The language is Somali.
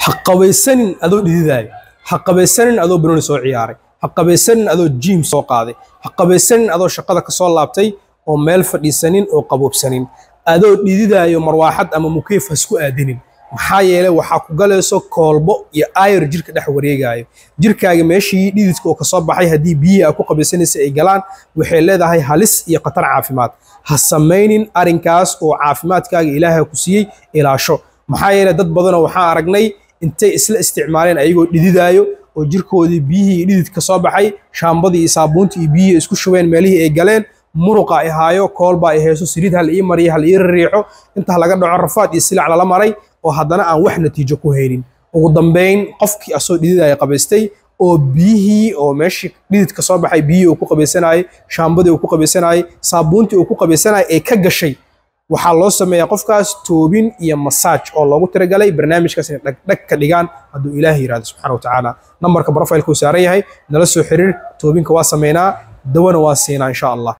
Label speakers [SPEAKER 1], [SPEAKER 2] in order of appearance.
[SPEAKER 1] ha qabaysanin adoo dhididaayo ha qabaysanin adoo banooni soo ciyaaray ha qabaysanin adoo jiim soo qaaday ha qabaysanin adoo shaqada ka soo laabtay oo meel fadhiisanin oo qaboobsanin adoo dhididaayo marwaaxad ama mukeef ha isku aadinin maxaa yeelay waxaa ku galayso koolbo iyo ayar jirka dhex wareegaayo jirkaaga meeshii dhididka oo kasoo baxay haddii biyihii aa ku qabaysanaysa ay galaan waxay leedahay halis iyo khatar caafimaad ha samaynin arrinkaas oo caafimaadkaaga ilaaha ku siiyey ilaasho maxaa yeelay dad badanoo waxaan aragnay intay isla isticmaaleen ayagoo dhididaayo oo jirkoodii biyihii iyo dhidid ka soo baxay shaambadii iyo saabuuntii iyo biyihii isku shubeen meelihii ay galeen muruqa ay haayo koolba ay hayso saliid hal ii mariyo hal ii riixo inta laga dhaco rafaad iyo silac lala maray oo haddana aan wax natiijo ku haynin ugu dambayn qofkii asoo dhididaya qabaystay oo biyihii oo meeshii dhidid ka soo baxay biyihii uu ku qabaysanayay shaambadii uu ku qabaysanayay saabuuntii uu ku qabaysanayay ee ka gashay waxaa loo sameeyaa qofkaas toobin iyo masaaj oo loogu tiragalay barnaamijkaas inay dhagdhag ka dhigaan hadduu ilaahay yidhahdo subxana wa tacaala nambarka brofailka uu saaran yahay nala soo xiriir toobinka waa sameynaa dawana waa siinaa insha allah